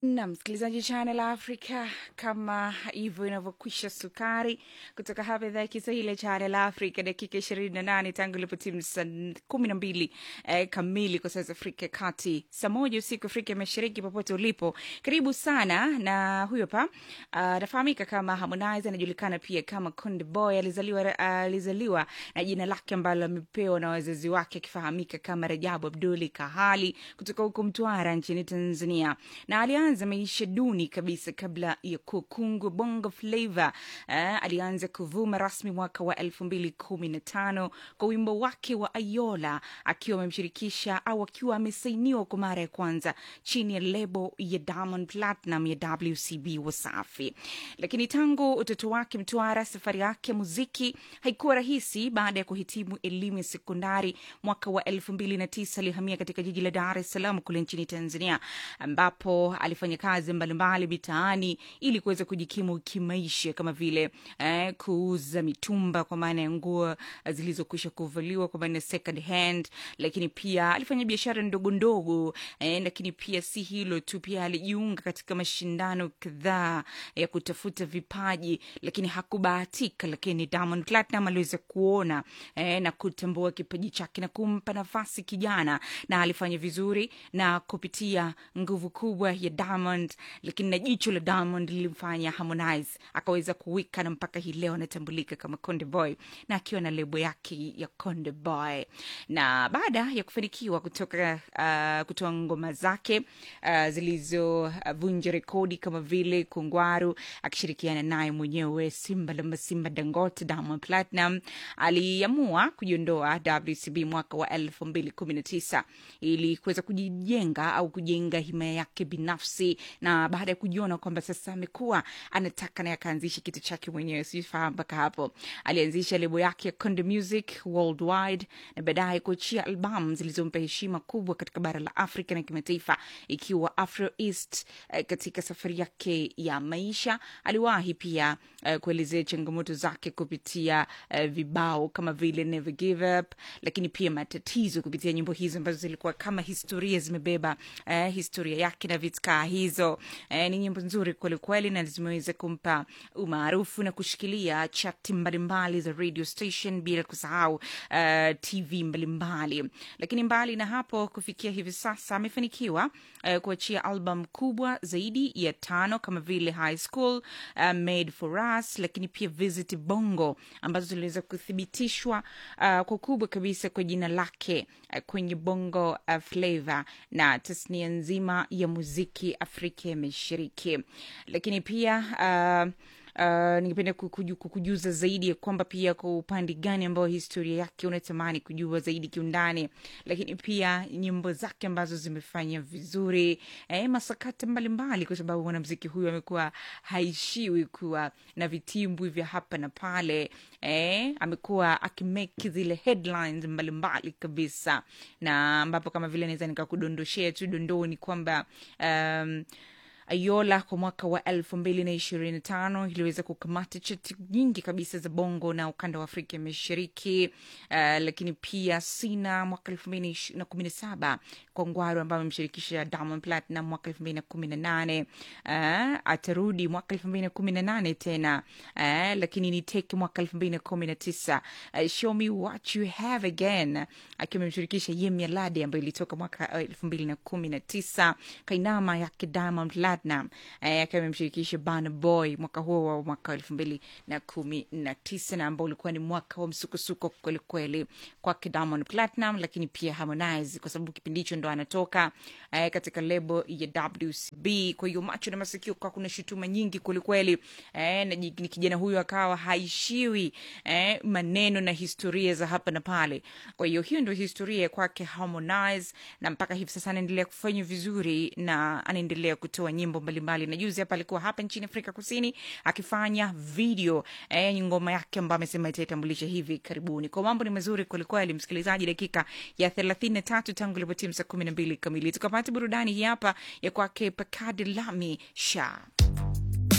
na msikilizaji Channel Africa, kama hivyo inavyokwisha sukari kutoka hapa idhaa ya Kiswahili ya Channel Africa, dakika ishirini na nane tangu ilipotimu saa kumi na mbili eh, kamili kwa saa za Afrika ya Kati, saa moja usiku Afrika ya Mashariki. Popote ulipo, karibu sana. Na huyo hapa anafahamika kama Harmonize, anajulikana pia kama Konde Boy. Alizaliwa alizaliwa na jina lake ambalo amepewa na wazazi wake, akifahamika kama Rajabu Abduli Kahali kutoka huko Mtwara nchini Tanzania, na alianza maisha duni kabisa kabla ya kukungwa bongo flava. Eh, alianza kuvuma rasmi mwaka wa elfu mbili kumi na tano kwa wimbo wake wa Ayola akiwa amemshirikisha au akiwa amesainiwa kwa mara ya kwanza chini ya lebo ya Diamond Platinum ya WCB Wasafi. Lakini tangu utoto wake Mtwara, safari yake ya muziki haikuwa rahisi. Baada ya kuhitimu elimu ya sekondari mwaka wa elfu mbili na tisa alihamia katika jiji la Dar es Salaam kule nchini Tanzania, ambapo alifanya kazi mbalimbali mitaani ili kuweza kujikimu kimaisha kama vile eh, kuuza mitumba kwa maana ya nguo zilizokwisha kuvaliwa kwa maana ya second hand, lakini pia alifanya biashara ndogo ndogo eh, lakini pia si hilo tu, pia alijiunga katika mashindano kadhaa ya kutafuta vipaji, lakini hakubahatika. Lakini Diamond Platinum aliweza kuona eh, na kutambua kipaji chake na kumpa nafasi kijana, na alifanya vizuri na kupitia nguvu kubwa ya Diamond, lakini na jicho la Diamond lilimfanya Harmonize akaweza kuwika na mpaka hii leo anatambulika kama Konde Boy na akiwa na lebo yake ya Konde Boy. Na baada ya kufanikiwa kutoka uh, kutoa ngoma zake uh, zilizovunja uh, rekodi kama vile Kungwaru akishirikiana naye mwenyewe Simba la Masimba Dangote, Diamond Platinum aliamua kujiondoa WCB mwaka wa elfu mbili kumi na tisa ili kuweza kujijenga au kujenga himaya yake binafsi na baada ya kujiona kwamba sasa amekuwa anataka naye akaanzisha kitu chake mwenyewe, sifahamu mpaka hapo. Alianzisha lebo yake ya Konde Music Worldwide na baadaye kuachia albamu zilizompa heshima kubwa katika bara la Afrika na kimataifa, ikiwa Afro East. Eh, katika safari yake ya maisha aliwahi pia eh, kuelezea changamoto zake kupitia eh, vibao kama vile Never Give Up, lakini pia matatizo kupitia nyimbo hizo ambazo zilikuwa kama historia zimebeba eh, historia yake na vitkaa hizo eh, ni nyimbo nzuri kwelikweli na zimeweza kumpa umaarufu na kushikilia chati mbalimbali za radio station bila kusahau uh, tv mbalimbali lakini mbali na hapo kufikia hivi sasa amefanikiwa uh, kuachia album kubwa zaidi ya tano kama vile high school uh, made for us lakini pia visit bongo ambazo ziliweza kuthibitishwa uh, kwa kubwa kabisa kwa jina lake uh, kwenye bongo uh, flavor na tasnia nzima ya muziki afrika ya mashariki lakini pia uh, Uh, ningependa kukuju, kukujuza zaidi ya kwamba pia kwa upande gani ambao historia yake unatamani kujua zaidi kiundani, lakini pia nyimbo zake ambazo zimefanya vizuri eh, masakata mbalimbali, kwa sababu mwanamziki huyu amekuwa haishiwi kuwa na vitimbwi vya hapa na pale eh, amekuwa akimeki zile headlines mbalimbali kabisa, na ambapo kama vile naweza nikakudondoshea tu dondoni kwamba um, Ayola kwa mwaka wa elfu mbili na ishirini tano iliweza kukamata chati nyingi kabisa za bongo na ukanda wa Afrika ya Mashariki. Uh, lakini pia Sina mwaka elfu mbili na kumi na saba kwa Ngwaru ambayo amemshirikisha Diamond Platinum mwaka elfu mbili na kumi na nane uh, atarudi mwaka elfu mbili na kumi na nane tena uh, lakini ni teke mwaka elfu mbili na kumi na tisa uh, show me what you have again akiwa amemshirikisha Yemi Alade ambayo ilitoka mwaka elfu mbili na kumi na tisa kainama yake Diamond Platinum eh, akiwa amemshirikisha Burna Boy mwaka huo wa mwaka elfu mbili na kumi na tisa na ambao ulikuwa ni mwaka wa msukosuko kwelikweli kwake Diamond Platinum, lakini pia Harmonize kwa sababu kipindi hicho ndo anatoka eh, katika lebo ya WCB. Kwa hiyo macho na masikio kwa kuna shutuma nyingi kwelikweli eh, na ni kijana huyu akawa haishiwi eh, maneno na historia za hapa na pale. Kwa hiyo hiyo ndio historia kwake Harmonize, na mpaka hivi sasa anaendelea kufanya vizuri na anaendelea kutoa nyimbo mbalimbali na juzi hapa alikuwa hapa nchini Afrika Kusini akifanya video eh, ngoma yake ambayo amesema itaitambulisha hivi karibuni. Kwa mambo ni mazuri kwelikweli, msikilizaji, dakika ya thelathini na tatu tangu ilipotimu saa kumi na mbili kamili tukapata burudani hii hapa ya kwake Pakadi Lami Sha.